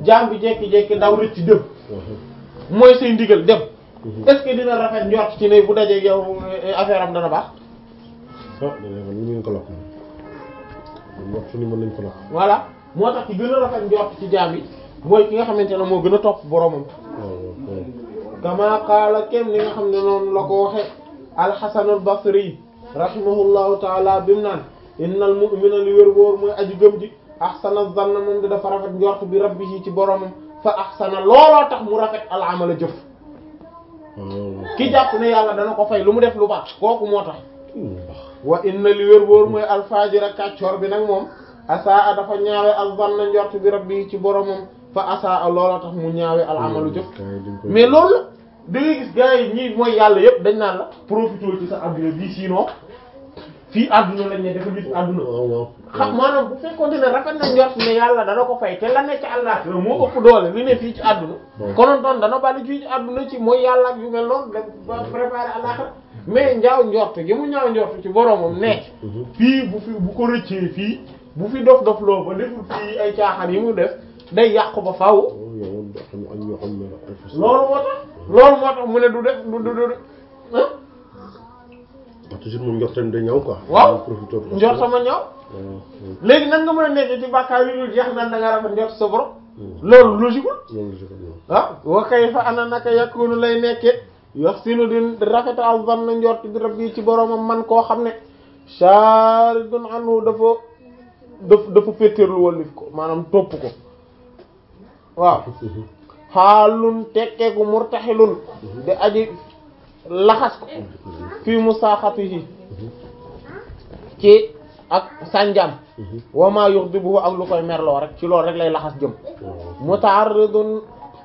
jaam bi jekki-jekki daw rëcc dem mooy say ndigal dem est-ce que dina rafet njort ci ne bu dajee yow affaire am dana baax ah dana man ñu ko lakk moom wax fu ni mën nañ ko lakk voilà moo tax ci gën a rafet njort ci jaam bi mooy ki nga xamante ne moo gën a topp boromam waaw waaw kama qaala kem li nga xam ne noonu la ko waxe alxasan al basri rahimahullahu taala bi mu naan innal mu'mina li wér wóor mooy aji gëm ji ahsana zanna moom di dafa rafet njort bi rabbihi ci boromam fa ahsana looloo tax mu rafet al amala jëf waaw ki jàpp ne yàlla dana ko fay lu mu def lu baax kooku moo tax baax wa inna li wér wóor mooy alfajira kàccoor bi nag moom asaa dafa ñaawe al zanna njort bi rabbihi ci boromam fa asaa looloo tax mu ñaawe al amalu jëf mais loolu la da ngay gis gars yi ñii mooy yàlla yëpp dañ naan la profité ci sa adduna bii sinon fii adduna lañ ne dafa gis adduna waaw waaw xam maanaam bu fekkoonte ne rafet na njort ne yàlla dana ko fay te la ne ci àllaaxira moo ëpp doole li ne fii ci adduna konoon doon dana bali fii ci adduna ci mooy yàlla ak yu mel noonu da ba préparé àllaaxira mais njaaw njort gi mu ñaaw njort ci boromam nekk fii bu fi bu ko rëccee fii bu fi dof dof loo ba deful fii ay caaxaan yi mu def day yàqu ba faaw yow xam ne ak ñoo xam ne ay fas loolu moo tax loolu moo tax mu ne du def du du du ah wax toujours moom njortam day ñaaw quoi waaw profité ko njort sama ñaaw waaw léegi nan nga mën a nekk ci bàkkaar yu dul jeex naan da nga rafet njort sa borom loolu logique loolu la si ko ñëw ah wa kayfa ana naka yakunu lay nekke yuhsinu di rafeta al zanna njort bi rabbi ci boromam man koo xam ne sharidun anhu dafa daf dafa féttéerlu wallif ko maanaam topp ko waaw xaalun tekkeeku murtaxilun di aji laxas ko fii musaaxatihi ci ak sànjam wa ma yughdibuhu ak lu koy merloo rek ci loolu rek lay laxas jëm muta'arridun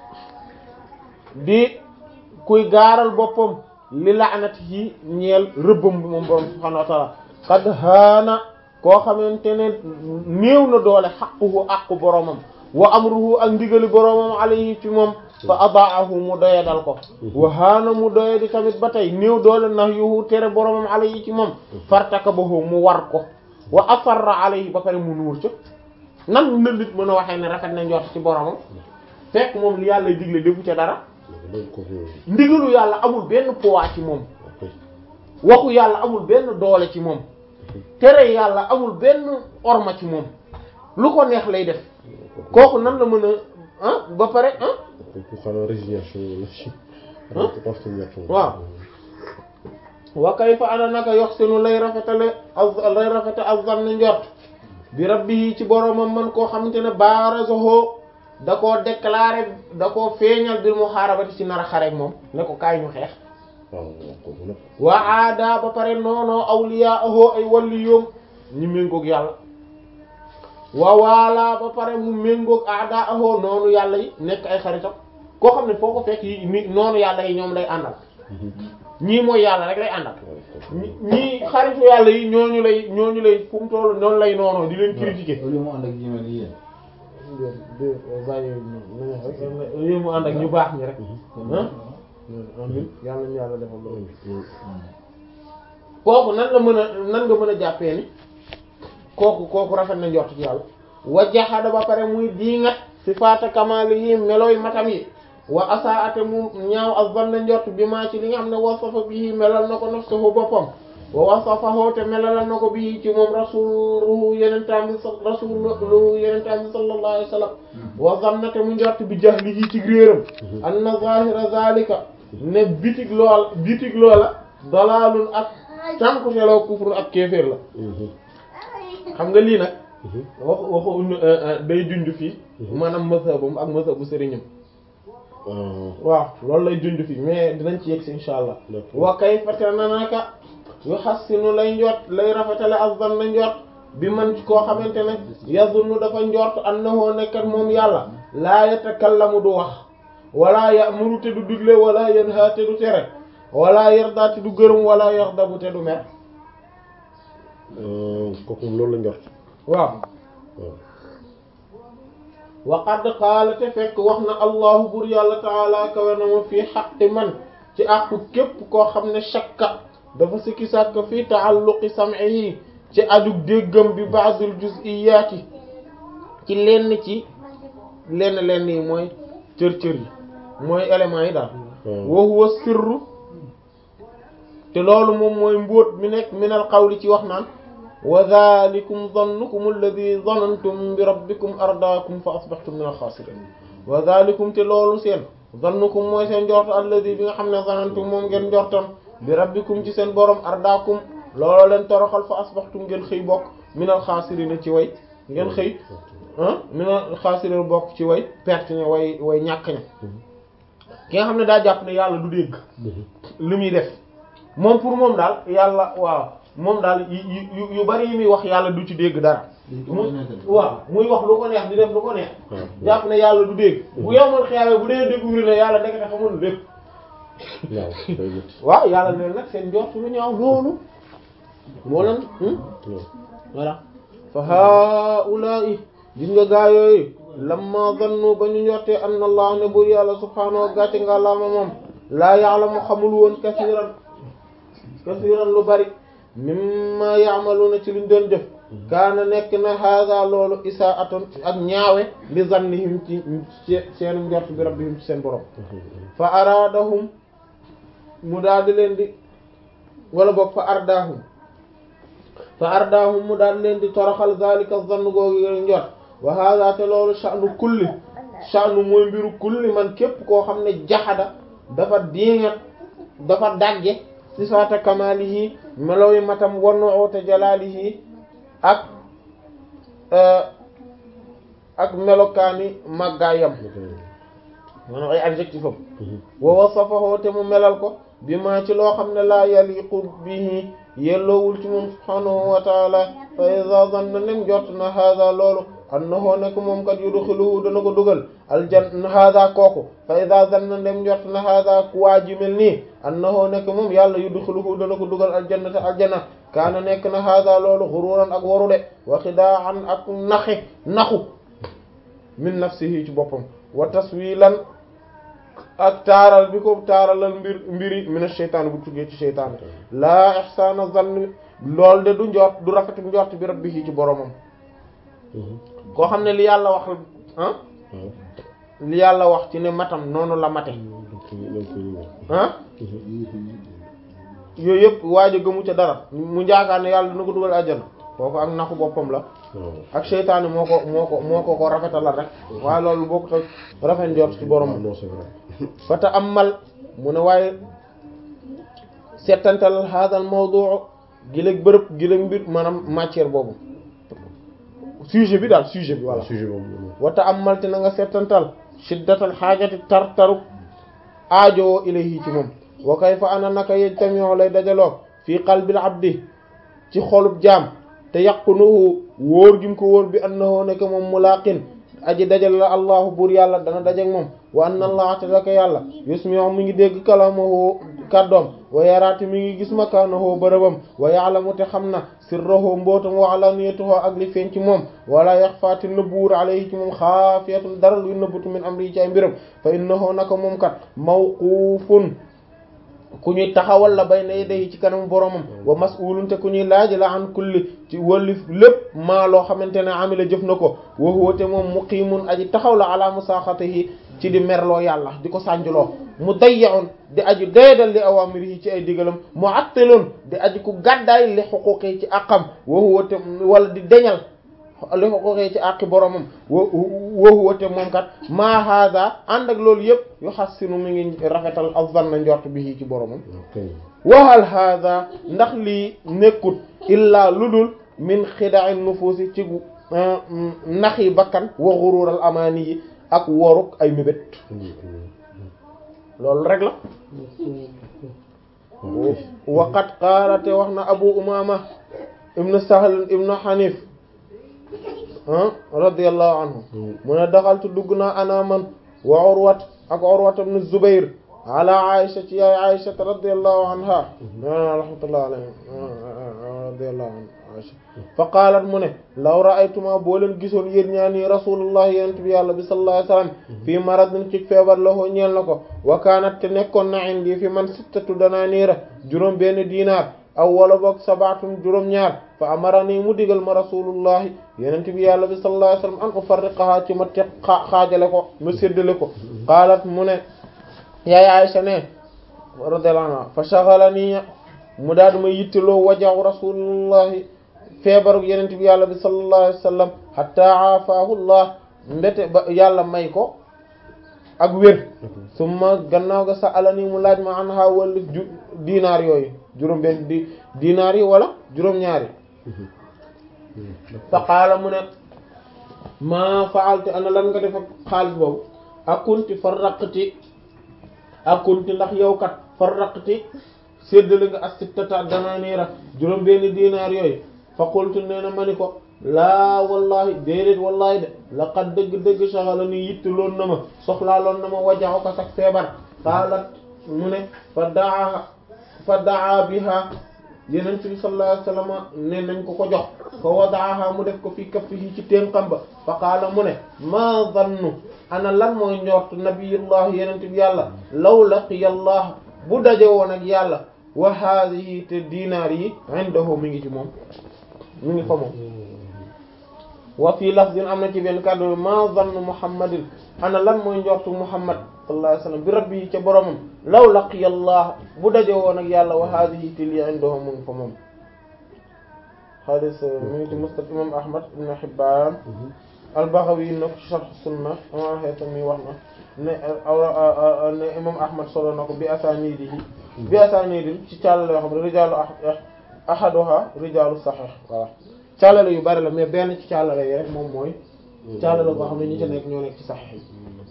di kuy gaaral boppam li la'natihi ñeel rëbbam bi moom borom subhanahu wa ta'ala qad haana koo xamante ne néew na doole xaquhu aqu boromam wa amruhu ak ndigali boromam alayhi ci moom fa adaahu mu doyadal ko wa haana mu doyadi tamit ba tey néew doole nahyuhu tere boromam alayhi ci moom fartakabahu mu war ko wa asarra alayhi ba pare mu nuur ca nan na nit mën a waxee ne rafet na njort ci boromam fekk moom li yàlla digle defu ca dara loolu ko ndigalu yàlla amul benn poids ci moom ok waxu yàlla amul benn doole ci moom tere yàlla amul benn orma ci moom lu ko neex lay def kooku nan la mën a ah ba pare ah ku xanaa résignation wala si Hein? consternation Waaw. wa kayfa ana naka yoxsinu lay rafetale az lay rafete azzan njort bi rabbihi ci boromam man koo xamante ne baarazahu da koo déclaré da koo feeñal bil muharabati ci nar a xareek moom ne ko kaay ñu xeex waaw waaw kooku nag wa aada ba pare noonoo awliyaahu ay walliyoom ñu méngoog yàlla wa waalaa ba pare mu méngoog aadaahu noonu yàlla yi nekk ay xaritam koo xam ne foo ko fekk yi ni noonu yàlla yi ñoom lay àndal ñii mooy yàlla rek lay àndal ñi- ñii xaritu yàlla yi ñooñu lay ñooñu lay fu mu toll noonu lay noonoo di leen critiquer loolu mu ànd ak jimel yi yéen bàyyi yooyu mu ànd ak ñu baax ñi rek ah amin yàlla ñu yàlla defal loolu kooku nan la mën a nan nga mën a jàppee ni kooku kooku rafet na njort ci yàlla wa jaxada ba pare muy diingat sifaata kamaali yi melooy matam yi wa asaate mu ñaaw ak ban na njort bi maa ci li nga xam ne wasafa bii melal na ko nafsuhu boppam wa wasafahu te melalal na ko bii ci moom rasuluhu yenentaam bi sa rasuluhu yenentaam bi sallallahu alayhi wa sallam wa zanna te mu njort bi jahlihi ci réeram anna zahira zalika ne bitig lool bitig loola dalaalun ak cànkuteloo kufru ak kéeféer la xam nga lii nag wax waxu day junj fii maanaam mazhabum ak mazhabu sëriñam waaw loolu lay junj fii mais dinañ ci yegg si insha allah D'accord. wa kayfa te na naka yu xassinu lay njort lay rafetale azzan na njort bi man ci koo xamante ne yazunnu dafa njort annahu nekkat moom yàlla laa yatakallamu du wax wala ya'muru te du digle wala yanha te du tere wala yarda te du gërëm wala yaxdabu te du mer kooku moom loolu la njort waaw waaw wa qad qaala te fekk wax na allahu bur yàlla taala kawe na ma fii xaqi man ci àqu képp koo xam ne shakka dafa sikki sàkk fii taalluqi sam'ihi ci aju déggam bi ba'dil juz'iyaati ci lenn ci lenn lenn yi mooy cër cër yi mooy éléments yi daal wa huwa sirru te loolu moom mooy mbóot mi nekk minal qawli ci wax naan wa dhalikum dhannukum alladhi dhanantum bi rabbikum ardaakum fa asbahtum minal khasirin wa dhalikum te loolu seen dhannukum mooy seen njort alladhi bi nga xam ne dhanantum moom ngeen njortoon bi rabbikum ci seen borom ardaakum looloo leen toroxal fa asbahtum ngeen xëy bokk minal khasirin ci way ngeen xëy ah minal khasirin bokk ci way perte ña way way ñàkk ña ki nga xam ne daa jàpp ne yàlla du dégg li muy def moom pour moom daal yàlla waaw moom daal yu yu bari yi muy wax yàlla du ci dégg dara mu waaw muy wax lu ko neex di def lu ko neex jàpp ne yàlla du dégg bu yomal xeyawe bu dee découvrir ne yàlla dekk te xamul lépp waaw yàlla ne nag seen njort lu ñaaw loolu moo leen voilà fa haula'i gis nga gaa yooyu lamma zannu ba ñu njortee anna allah ne bur yàlla subhaanahu wa gàcce nga laama moom laa ya'lamu xamul woon kasiiran kasiiran lu bari mimma ya'maluna ci liñ doon def kaana nekk na haada loolu isaa'atan ak ñaawe li zannihim ci seen njort bi rabbihim ci seen borom fa araadahum mu daal di leen di wala boog fa ardaahum fa ardaahum mu daal di leen di toroxal zalika zann googu njort wa hada te loolu sha'nu kulli sha'nu mooy mbiru kulli man képp koo xam ne jaxada dafa diingat dafa dagge sifaata kamalihi meloy matam wanuute jalalihi ak ak melokaani màggaayam maanaam ay adjectif am wa wasafahu te mu melal ko bi ma ci loo xam ne laa yaliqu bihi yelloowul ci moom subhanahu wa taala fa iza zanna nem jot na hada loolu annahu nekk moom kat yudxiluhu dana ko dugal aljanna hada kooku fa iza zanna nem jot na hada ku waa ji mel nii annahu nekk moom yàlla yudxiluhu dana ko dugal aljanna te aljanna kaana nekk na hada loolu xururan ak waru de wa xidaan ak naxe naxu min nafsihi ci boppam wa taswilan ak taaral bi ko taaralal mbir mbiri mina sheytaan bu tuggee ci sheytaan laa ihsaana zann lool de du njort du rafetu njort bi rabbihi ci boromam koo xam ne li yàlla wax ah li yàlla wax ci ne matam noonu la mate ah yooyu yëpp waajo gëmu ca dara mu njaakaar ne yàlla dina ko dugal àjjana kooku ak naxu boppam la ak seytaane moo ko moo ko moo ko ko rafetalal rek waaye loolu boo ko toj rafet njort ci borom fata amal mu ne waaye settantal hadal mawdu' giléeg bërëb giléeg mbir maanaam matière boobu sujet bi daal sujet bi voilà sujet boobu wata amal te na nga settantal shiddatal xaajati tar taru aajowoo ilayhi ci moom wa kayfa ana naka yajtami'u lay dajaloo fii qalbil abdi ci xolub jaam te yaqunuhu wóor gi mu ko wóor bi annahu nekk moom mulaqin aji dajal la allahu buur yàlla dana dajeg moom wa anna allah te daka yàlla yusmi'u mi ngi dégg kalamahu kàddoom wa yaraati mi ngi gis makaanahu bërëbam wa ya'lamu te xam na sirrahu mbootam wa alaniyatahu ak li feeñ ci moom wala yaxfaati nëbbuwur alayhi ci moom xaafiyatun dara luy nëbbatu min amri ci ay mbiram fa innahu naka moom kat mawquufun ku ñuy taxawal la bay na yedey ci kanam boromam wa mas'ulun te ku ñuy laaj la an kulli ci wàllu lépp maa loo xamante ne amila jëf na ko wa huwa te moom muqimun aji taxaw la ala musaaxatihi ci di merloo yàlla di ko sànjuloo mu dayyaun di aji doyadal li awamirihi ci ay digalam mu attalun di aji ku gàddaay li xuquqi ci àqam wa huwa te wala di deñal li xuquqi ci àqi boromam wa wa huwa te moom kat maa hada ànd ak loolu yëpp yu xassinu mi ngi rafetal azzanna njort bi ci boromam wahal hada ndax lii nekkut illaa ludul min xida'i nufuusi ci naxi bakkan wa xurural amaani yi ak woruk ay mébét loolu rek la waqat qaala te wax na abu umama ibnu sahl ibnu hanif radiyallahu anhu mu ne daxaltu dugg naa ana man wa urwat ak urwat ibnu zubair ala aisha ci yaay aisha radiyallahu anha rahmatullah alayha radiyallahu anha aisha fa qaalat mu ne law ra'aytuma boo leen gisoon yéen ñaa nii rasulullah yonent bi yàlla bi sallallahu alayhi wasallam fii maradin ci feebar la hoo ñeel na ko wa kaanat te nekkoon na indi fi man sittatu dananiira juróom benn diinaar aw wala boog sabaatum juróom ñaar fa amarani mu digal ma rasulullahi yenent bi yàlla bi sallallahu alayhi wasallam an ufarriqaha ci ma teg xaajale ko ma séddale ko qaalat mu ne yaay Aysa ne radiyallahu anha fa shaghalani mu daal di ma yitteloo wajahu rasulullahi feebaru yenent bi yàlla bi sallallahu alayhi wasallam hatta aafaahu llah mbete ba yàlla may ko ak wér summa gannaaw ga sa alani mu laaj ma an ha wallif ju dinaar yooyu juróom benn di dinaar yi wala juróom-ñaari fa qaala mu ne maa faaltu ana lan nga def ak xaalis boobu akunti farraqti akunti ndax yow kat farraqti séddale nga as-sittata danaaniira juróom benn dinaar yooyu fa qultu nee na ma ni ko laa wallahi déedéet wallahi de laqad dëgg-dëgg saxala ni yittaloon na ma soxlaaloon na ma wajaxu ko sax feebar qaalat mu ne fa daa fa daa biha yenent bi sallallahu alayhi wasallam ne nañ ko ko jox fa wadaaha mu def ko fi kaffihi ci ténqam ba fa qaala mu ne ma zannu ana lan mooy njort nabiyullah yenent bi yàlla law laqiya allah bu daje woon ak yàlla wa haadihi te dinaar yi indahu mi ngi ci moom mi ngi fa moom wa fii lafzin am na ci benn kàddu ma zannu muhammadin ana lan mooy njortu muhammad sallallahu alayhi wasallam bi rabbi ca boromam law laqiya allah bu daje woon ak yàlla wa hadhihi til yi indahu mu ngi fa moom hadis mi ngi ci musnad imam ahmad ibn hibban al-baghawi na ko ci sharh sunna imam haythami wax na ne ne imam ahmad solo na ko bi asanidihi bi asanidin ci càllale yoo xam ne rijalu ahaduha rijalu sahih voilà càllale yu bari la mais benn ci càllale yi rek moom mooy càllale boo xam ne ñi ci nekk ñoo nekk ci sahih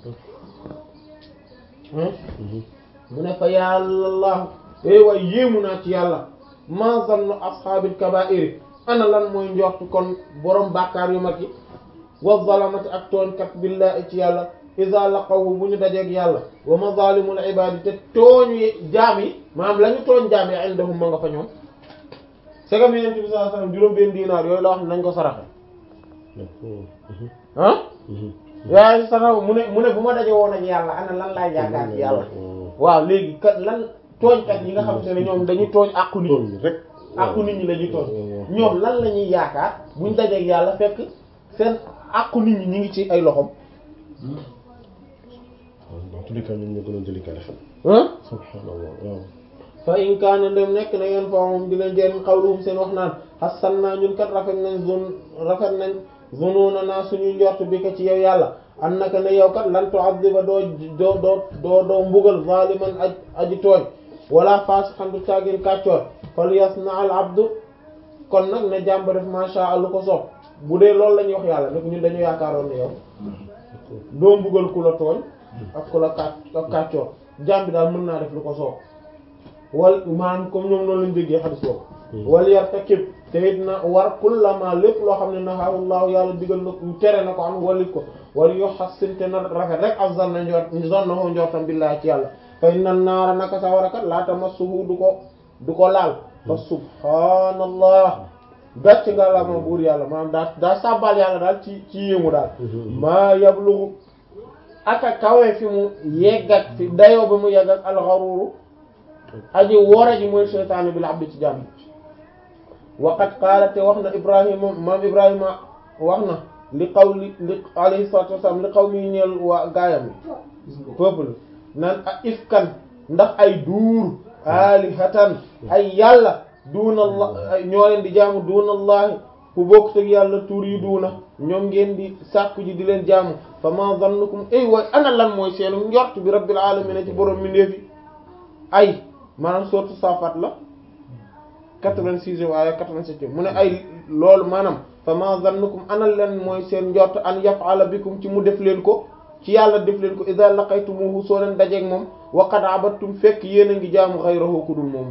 yi mu ne fa yàlla eh waaye yéemu naa ci yàlla ma zannu ashaabil kabaa'iri ana lan mooy njort kon borom bàkkaar yu mag yi wa zalamati ak tooñkat billahi ci yàlla iza laqawu bu ñu dajeeg yàlla wa mazalimul ibadi te tooñu jaam yi maanaam la ñu tooñ jaam yi indahum ma nga fa ñoom segam yenent bi sallallahu alayhi wasallam juróom benn dinaar yooyu la wax ne nañ ko saraxe ah yaa sarax mu ne mu ne bu ma daje woon ak yàlla ana lan laay yaakaar ci yàlla waaw léegi kat lan tooñkat yi nga xam te ne ñoom dañuy tooñ àqu nit ñi rek àqu nit ñi la ñuy tooñ ñoom lan la ñuy yaakaar buñ dajeeg yàlla fekk seen àqu nit ñi ñu ngi ci ay loxom en tout cas ñoom ñoo gën a délicat xam ah subhanallah waaw fa in kaana dem nekk na yeen fa moom di leen jëriñ xawluhum seen wax naan xasan naa ñun kat rafet nañ zone rafet nañ zunuuna naa suñu njort bi ko ci yow yàlla annaka ne yow kat lan tu'adhiba doo doo doo doo doo mbugal zaliman aj aji tooñ wala fasiqan du caagin kàccoor fal yasna al abdu kon nag ne jàmba def masha Allah ko soob bu dee loolu la ñuy wax yàlla nag ñun dañu yaakaaroon ne yow doo mbugal ku la tooñ ak ku la kàcc ak kàccoor jaam bi daal mën naa def lu ko soob wal maanaam comme ñoom noonu lañ déggee xadis boobu wal yartakib te it na war kullama lépp loo xam ne nahaahullahu yàlla digal na tere na ko am walit ko wala yoo xassin te na rafet rek af zan na njort zon na ko njortam billahi ci yàlla fay nan naara naka sa war a kat laa tamassuhu du ko du ko laal fa subhanallah gàcc nga la ma buur yàlla maanaam daa daa sàbbal yàlla daal ci ci yéemu daal maa yablugu aka kawe fi mu yegg ak fi dayoo ba mu yegg ak alxaruru aji wora ji mooy seytaane bi la abdi ci jàmm waqat qaala te wax na ibrahima maam ibrahima wax na li xaw li li alayhi salatu wasalam li xaw mi ñeel waa gaayam yi peuple nan a ifkan ndax ay duur alihatan ay yàlla duuna allah ñoo leen di jaamu duuna allahi fu bokk teg yàlla tuur yi duuna ñoom ngeen di sàkku ji di leen jaamu fa ma zannukum ay way ana lan mooy seenu njort bi rabbil alamin ci borom mi ndeefi ay maanaam sourate Safat la 86 waaye 87 mu ne ay loolu maanaam fa ma zannukum ana leen mooy seen njort an yaf'ala bikum ci mu def leen ko ci yàlla def leen ko idha laqaytumuhu soo leen dajeeg moom wa qad abattum fekk yéen a ngi jaamu ghayrahu ku dul moom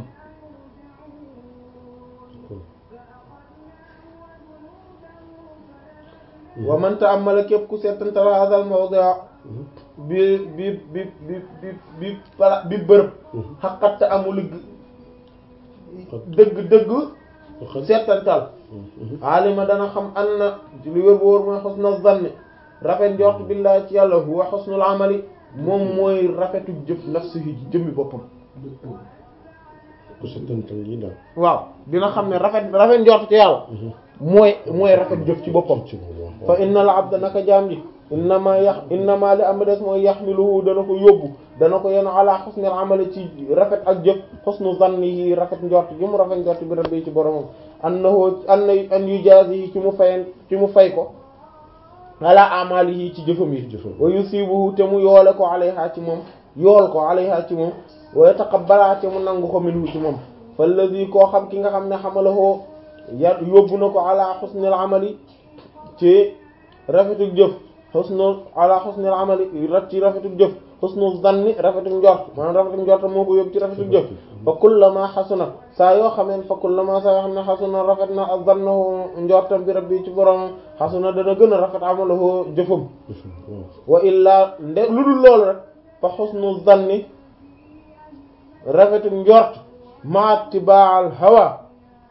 wa man ta'ammala képp ku seetantal hadha al mawdi' bi bi bi bi bi bi pala bi bërëb xaqatta amul dëgg dëgg seetantal alima dana xam an na ci li wér bu wóor mooy xusna zanni rafet njort billahi ci yàlla huwa xusnul amali moom mooy rafetu jëf nafsihi jëmmi boppam ku seetantal yi daal waaw dina xam ne rafet rafet njort ci yàlla mooy mooy rafet jëf ci boppam ci moom fa inna al abda naka jaam ji innama yax innama li am des mooy yaxmiluhu dana ko yóbbu dana ko yenu ala xusnil amali ci rafet ak jëf xusnu zannihi rafet njort gi mu rafet njort bi rabbi ci boromam annahu anna an yujazihi ci mu fayen ci mu fay ko ala amalihi ci jëfam yi Jëfam. wa yusibuhu te mu yoole ko alayha ci moom yool ko alayha ci moom wa yataqabbala te mu nangu ko minhu ci moom fallazi koo xam ki nga xam ne xamalahoo ya yóbbu na ko ala xusnil amali ci rafetuk jëf xusnu ala xusnil amali rat ci rafetuk jëf xusnu zanni rafetuk njort maanaam rafetuk njort moo ko yóbbu ci rafetuk jëf fa kullama xasuna saa yoo xameen fa kullama saa yoo xam ne xasuna rafet na ak zannahu njortam bi rabbi ci borom xasuna dana gën a rafet amalahu jëfam wa illaa nde lu dul loolu rek fa xusnu zanni rafetuk njort ma tibaal hawa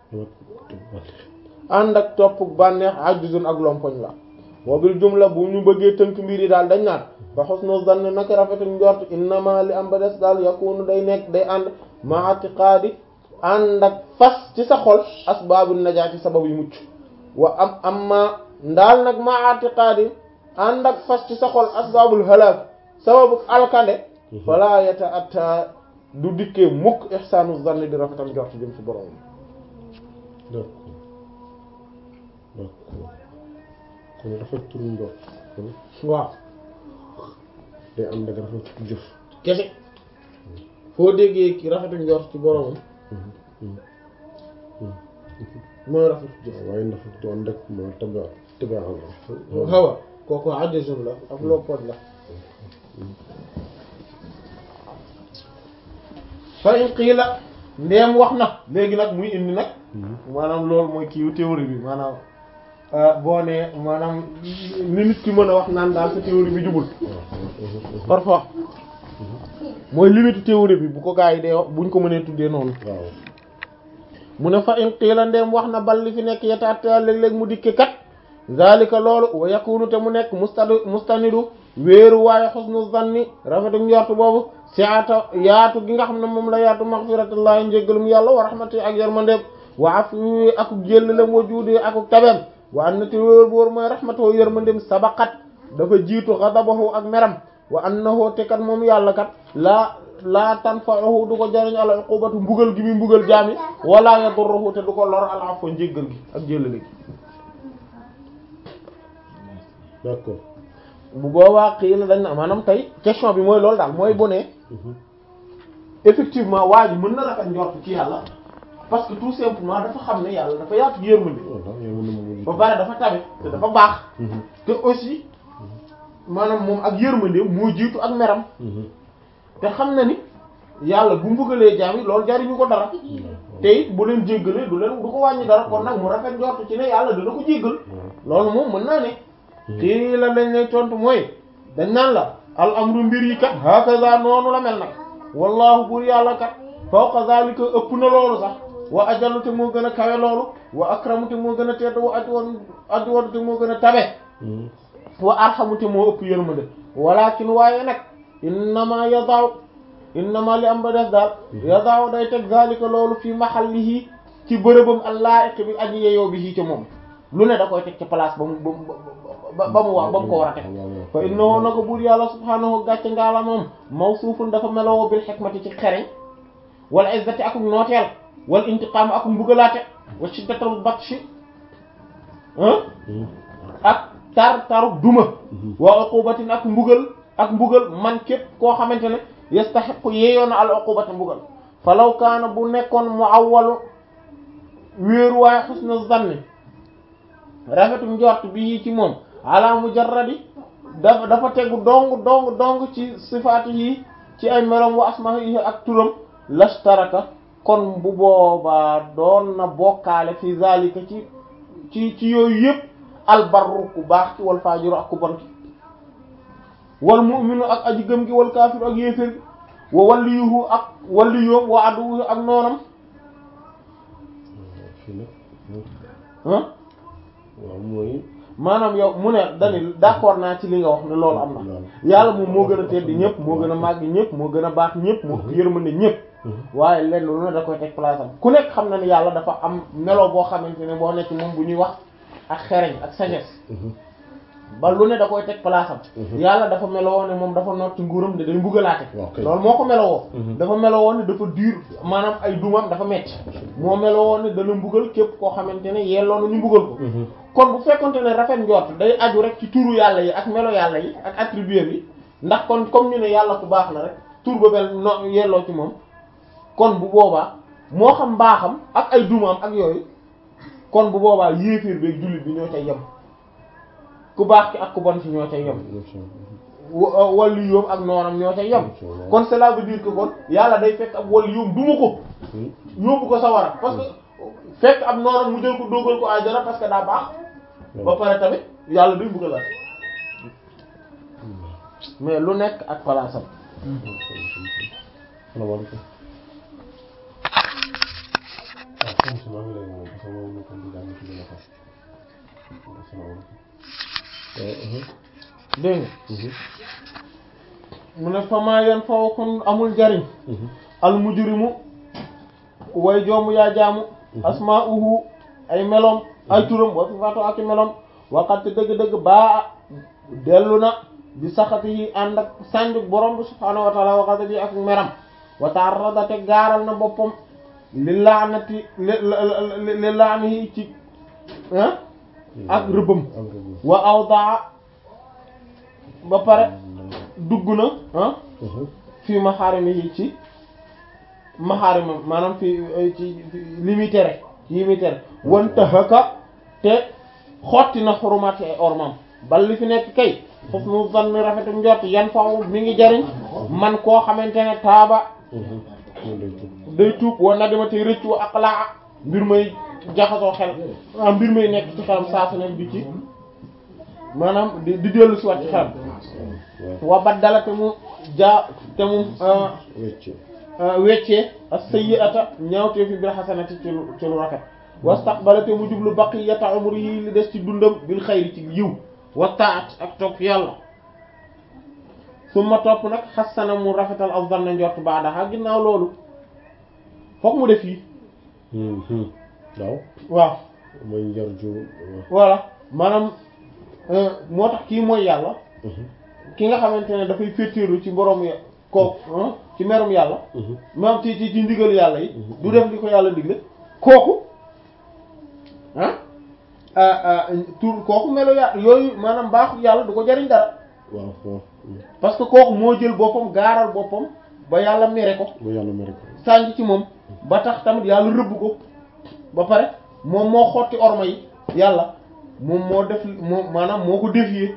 ànd ak topp bànneex ajjuzun ak lompoñ la wa bil jumla bu ñu bëggee tënk mbir yi daal dañ naan fa husnu zann naka rafetuk njort innama li am ba des daal yakunu day nekk day ànd ma i'tiqaadi ànd ak fas ci sa xol asbaabu najaati sabab yu mucc wa am amma ndaal nag ma i'tiqaadi ànd ak fas ci sa xol asbaabul halaak sababu alkande fala yata'atta du dikkee mukk ihsaanu zann di rafetal njort jëm ci borom d'accord d'accord kon rafet turu njort kon waaw day ànd ak rafet jëf kese foo déggee ki rafetu njort ci boromam mooy rafetu jëf waaye rafet du ànd ak ma taba tabaal xawa kooku ajjuzun la ak loppoot la fa in qiila ndeem wax na léegi nag muy indi nag maanaam loolu mooy kiiwu théorie bi maanaam boo nee maanaam ni nit ki mën a wax naan daal sa théorie bi jubul parfois mooy limite théorie bi bu ko gaa yi dee wax buñ ko mënee tuddee noonu waaw mu ne fa in qiila ndeem wax na bal li fi nekk yetaata léeg-léeg mu dikke kat zalika loolu wa yakunu te mu nekk mustad mustanidu wéeru waaye xusnu zanni rafetu njort boobu siata yaatu gi nga xam ne moom la yaatu maghfiratullahi njéggalum yàlla wa rahmati ak yarmandeem wa afi akuk jëllaleem wa juudi akuk tabeem wa annati wéer boor mooy rahmatoo yarmandeem sabaqat dafa jiitu ghadabahu ak meram wa annahu te kat moom yàlla kat laa laa tanfa'uhu du ko jariñ al uqubatu mbugal gi muy mbugal jaami wala yadurruhu te du ko lor al afwa njéggal gi ak jëllale gi d'accord bu boobaa xii la dañ na maanaam tey question bi mooy loolu daal mooy bu ne effectivement waa ji mën na rafet njort ci yàlla parce que tout simplement dafa xam ne yàlla dafa yaatu yërmande voilà yow mën na ma ba pare dafa tabe te dafa baax te aussi maanaam moom ak yërmande moo jiitu ak meram te xam na ni yàlla bu mbugalee jaam yi loolu jariñu ko dara te it bu leen jéggalee du leen du ko wàññi dara kon nag mu rafet njort ci ne yàlla dana ko jéggal loolu moom mën naa ne kii la lañ lay tontu mooy dañ naan la al amru mbir yi kat hakaza noonu la mel nag wallahu buur yàlla kat fawqa zalika ëpp na loolu sax wa ajallu te moo gën a kawe loolu wa akramu te moo gën a tedd wa adwan adwan te moo gën a tabe wa arhamu te moo ëpp yërmande walakin waaye nag innama yadaaw innama li am ba des daal yadaaw day teg zalika loolu fi mahallihi ci bërëbam allaa'iq bi aji yeyoo bi ca moom lu ne da koy teg ci place ba mu ba ba mu wax ba mu ko war a teg fa innahu na ko buur yàlla subhaanahu gàcce ngaala moom mawsuufun dafa meloo bil hikmati ci xereñ wal izzati akuk nooteel wal intiqaam akuk mbugalaate wa shiddatul batshi ak tar taruk duma wa uqubatin ak mbugal ak mbugal man képp koo xamante ne yastahiqu yeeyoona al uqubata mbugal falaw kaana bu nekkoon mu awwalu wéeru waaye husnu zanni rafetu njort bi ci moom ala mujarradi dafa dafa tegu dong dong dong ci sifaati yi ci ay melam wa asma'ihi ak turam lashtaraka kon bu boobaa doon na bokkaale fi zalika ci ci ci yooyu yëpp albarru ku baax ci wal fajiru ak ku bon ki wal mu'minu ak aji gëm gi wal kaafiru ak yéefér gi wa waliyuhu ak waliyum wa aduwuhu ak noonam ah waaw mooy maanaam yow mu ne dani d'accord naa ci li nga wax ne loolu am na yàlla moom moo gën a tedd ñëpp moo gën a màgg ñëpp moo gën a baax ñëpp moo yërmande ñëpp waaye lenn lu ne da koy teg place am ku nekk xam na ni yàlla dafa am melo boo xamante ne boo nekk moom bu ñuy wax ak xereñ ak sagesse ba lu ne da koy teg place am yàlla dafa melowoo ne moom dafa noot ci nguuram ne day mbugalaate Ok. loolu moo ko melowoo dafa melowoo ne dafa dur maanaam ay dumam dafa metti moo melowoo ne dana mbugal képp koo xamante ne yelloo na ñu mbugal ko kon bu fekkonte ne rafet njort day aju rek ci turu yàlla yi ak melo yàlla yi ak attribut yi ndax kon comme ñu ne yàlla ku baax na rek tur ba mel no yelloo ci moom kon bu boobaa moo xam mbaaxam ak ay dumaam ak yooyu kon bu boobaa yéeféer beeg jullit bi ñoo cay yem ku baax ki ak ku bon ci ñoo cay yem wa- wàllu yoom ak noonam ñoo cay yem kon cela veut dire que kon yàlla day fekk ab wàllu yoom duma ko yóbbu ko sawara parce que fekk ab noonam mu jël ko dóogal ko àjjana parce que daa baax ba pare tamit yàlla day bugg la mais lu nekk ak palaasam salaamaaleykum ah comme si maa ngi lay woo parce que moom nekkoon di jàng ci benn fas asalaamaaleykum dégg nga mu ne fama yan faw kon amul njariñ al mujrimu way joomu yaa jaamu asma'uhu ay melom ay turam wa sifaatu ak i melom waxat dëgg-dëgg baa dellu na bi saxati yi ànd ak sànjuk borom bi subhaanahu wa taala waxata bi ak meram wa ta'arrada te gaaral na boppam li laanati li li li laanihi ci ah ak rëbbam am rëbb wa awdaa ba pare dugg na ah fii maxaarimihi ci maxaarimam maanaam fi ci li muy tere yi muy tere wanta haka te xotti na xurumati ay ormam bal li fi nekk kay foofu mu zanni rafetu njort yan faw mi ngi jariñ man koo xamante ne taaba day tuub wa nadima tey rëccu wa aqlaa mbir may jaxasoo xel ah mbir may nekk ci xelam saa su nekk di ci maanaam di di dellu si wat ci xelam wa baddala te mu jaa te mu wecc weccee as-sayyi'ata ñaawtee fi bil hasanati ci lu ci lu rafet wastaqbala te mu jublu baqiyata umrihi li des ci dundam bil xayri ci yiw wa taat ak topp yàlla summa topp nag xasana mu rafetal ak zanna njort baadaha ginnaaw loolu foog mu def yi waaw waaw mooy njar ju voilà maanaam moo tax kii mooy yàlla ki nga xamante ne dafay féeteerlu ci borom ya kooku ci merum yàlla maam ci ci ci ndigal yàlla yi du def li ko yàlla digle kooku ah tur kooku melo yàlla yooyu maanaam baaxu yàlla du ko jariñ dara waaw waaw parce que kooku moo jël boppam gaaral boppam ba yàlla mere ko bu yàlla mere ko sànj ci moom ba tax tamit yàlla rëbb ko ba pare moom moo xotti orma yi yàlla moom moo def moom maanaam moo ko défier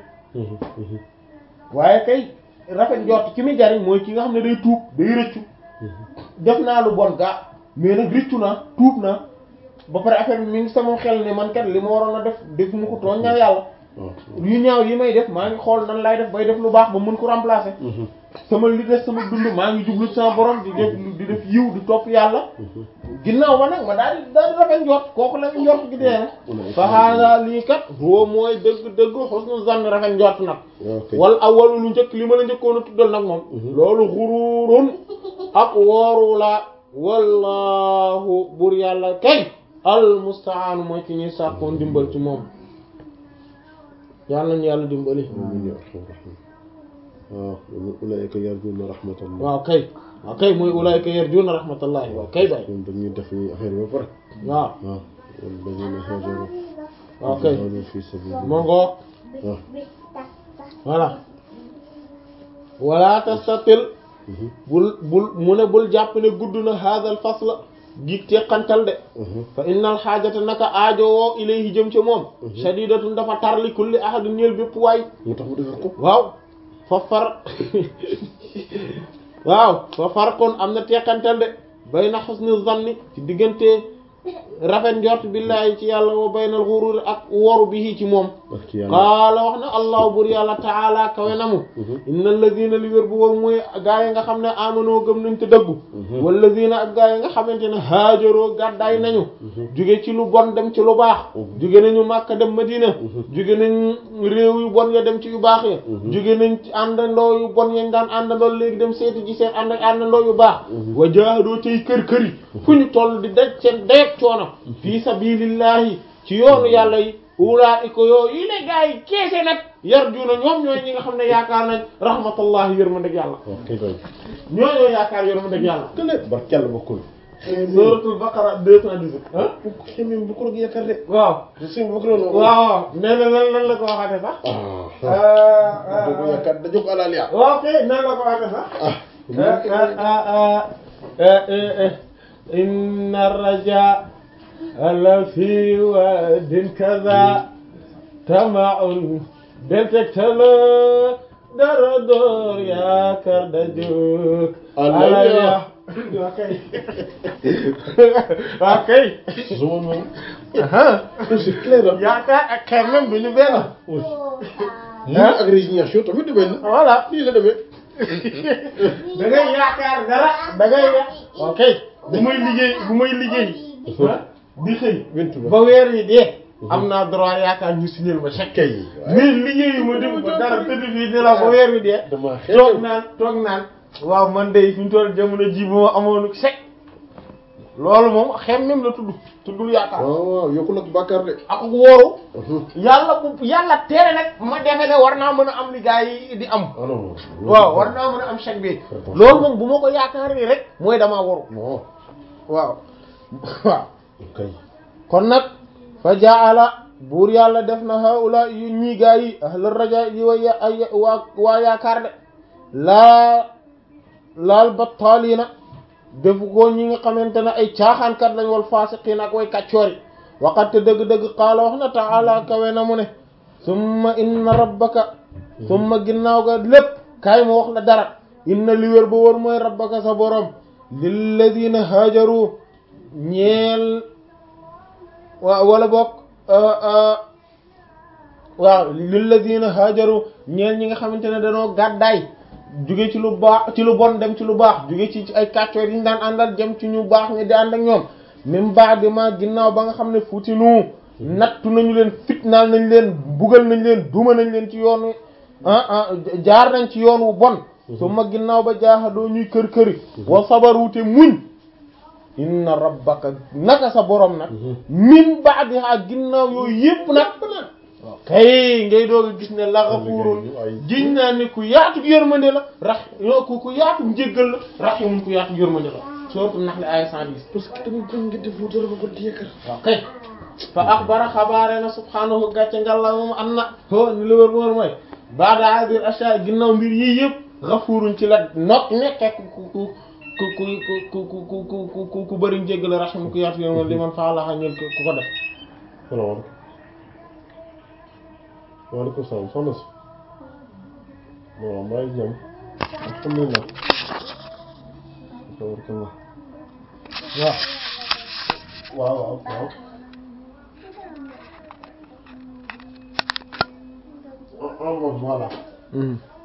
waaye kay rafet njort ki muy jariñ mooy ki nga xam ne day tuub day rëccu def naa lu bon gaa mais nag rëccu naa tuub naa ba pare affaire bi mi ngi sama xel ne man kat li ma waroon a def def mu ko tooñ naa yàlla waaw yu ñaaw yi may def maa ngi xool nan lay def bay def lu baax ba mën ko remplacer sama li des sama dund maa ngi jublu sama borom di def di def yiw di topp yàlla ginnaaw ba nag ma daal di daal di rafet njort kooku la njort gi dee nag fa hada lii kat huwa mooy dëgg dëgg husnu zann rafet njort nag waaw kay wal awwalu lu njëkk li ma la njëkkoon a tuddal nag moom loolu xururun ak wooru la wallahu bur yàlla kay al mustaanu mooy ki ñuy sàkkoon dimbal ci moom yàlla nañu yàlla dimbali amiin yaa arhamar rahiim waaw ulaa'ika yarjuuna rahmatallah waaw kay waaw kay mooy ulaa'ika yarjuuna rahmatallahi waaw kay bay ñoom dañuy def ni affaire bi ba pare waaw waaw wallaziina haajaru waaw kay jaahadu fi sabiilillah moo ngoo waaw voilà wala tastatil bul bul mu ne bul jàpp ne gudd na hadal fasla giig teqantal de fa innal xaajata naka aajo woo ilayhi jëm ca moom shadidatun dafa tar li kulli ahadin ñeel bépp waay moo tax mu defar ko waaw fa far waaw fa far kon am na teqantal de bayna husni zanni ci diggante rafet njort billahi ci yàlla wa baynal ghurur ak woru bihi ci moom ak ci yàlla qaala wax na allahu bur yàlla taala kawe na mu inna alladina li wér bu wóor mooy gaa yi nga xam ne amanoo gëm nañ te dëggu walladina ak gaa yi nga xamante ne haajaroo gàddaay nañu jóge ci lu bon dem ci lu baax jóge nañu Makka dem Madina jóge nañ réew yu bon ya dem ci yu baax ya jóge nañ ci àndandoo yu bon yañ daan àndandoo léegi dem seeti ji seen ànd àndandoo yu baax wa jaahadoo tey kër kër yi fu ñu toll di daj seen dayeg coono fii sabilillahi ci yoonu yàlla yi ulaa'ika yooyu yi ne gaa yi keese nag yarjuuna ñoom ñooy ñi nga xam ne yaakaar nañ rahmatullahi yërmandeg yàlla waaw kay koy ñoo ñoo yaakaar yërmandeg yàlla kële barke yàlla bokkul suratul baqara deux cent dix-huit ah xeme bokkul ak yaakaar de waaw sëñ bi bokkul woon waaw nee na lan lan la ko waxate sax ah da ko yaakaar da jox alaal yaa waaw kay nan la ko waxate sax inna raja la fi wadin kaza tamaun detektalo dara door yaakaar da jóg Alaya. waaw kay waaw kay su ma moom aha c'est clair ah yaakaar ak xeer même bi ñu benn mu ak résignation tamit du benn voilà nii la demee da ngay yaakaar dara da ngay ya ok bu may liggéey bu may liggéey ah di xëy vingt ba weer yi dee am naa droit yaakaar ñu signé ma chèque kay mais liggéeyu ma dem ba dara tëdd fii di la ba weer wi dee dama toog naan toog naan waaw man de fi ñu toll jamono ji bu ma amoon chèque loolu moom xem même la tudd tuddul yaakaar waaw waaw yokkul ak bàkkaar de ak wóoru yàlla bu yàlla tere nag ma defe ne war naa mën a am li gaa yi di am ah non waaw war naa mën a am chèque bi loolu moom bu ma ko yaakaar ni rek mooy damaa waru non waaw waaw kay kon nag fa jaala buur yàlla def na haula yu ñii gaa yi ahla raja yi wa ya ay waa waa yaakaar de laa laal battaaliina defu ko ñi nga xamante ne ay caaxaankat lañ wal faasiqiin ak way kàccoori waqat dëgg-dëgg qaala wax na taala kawe na mu ne summa inna rabbaka summa ginnaaw ga lépp kaay ma wax la dara inna li wér ba wër mooy rabbaka sa borom lilladina haajaru ñeel waaw wala bokk waaw lilladina haajaru ñeel ñi nga xamante ne dañoo gàddaay jóge ci lu baax ci lu bon dem ci lu baax jóge ci ci ay kàccoor yi ñu daan àndal jëm ci ñu baax ñi di ànd ak ñoom même baax di ma ginnaaw ba nga xam ne futinu nattu nañu leen fitnaal nañ leen bugal nañ leen duma nañ leen ci yoonu ah ah jaar nañ ci yoon wu bon su ma ginnaaw ba jaaxadoo ñuy kër këri wa sabaru te muñ inna rabbaka naka sa borom nag min ba'diha ginnaaw yooyu yépp nag kay ngay doog a gis ne la ghafurun giñ naa ne ku yaatu yërmande la rax yo ku ku yaatu njéggal la rahimun ku yaatu yërmande la sourate Nahl aya 110 parce que tamit bañ nga def dara ba ko di yaakaar waaw kay fa axbara xabaare na subhaanahu gàcce ngalla moom am na ho ni li wër wër mooy baada hadir asha ginnaaw mbir yii yëpp ghafurun ci la not nekke ku ku ku ku ku ku ku ku ku ku ku bëri njéggal rahimun ku yaatu yërmande li man faalaxa ñeel ku ko def salaamaaleykum waaleykum salaam soxna si waaw maa ngi jàmm alhamdulilah tabarakallah waaw waaw waaw waaw ah ah voilà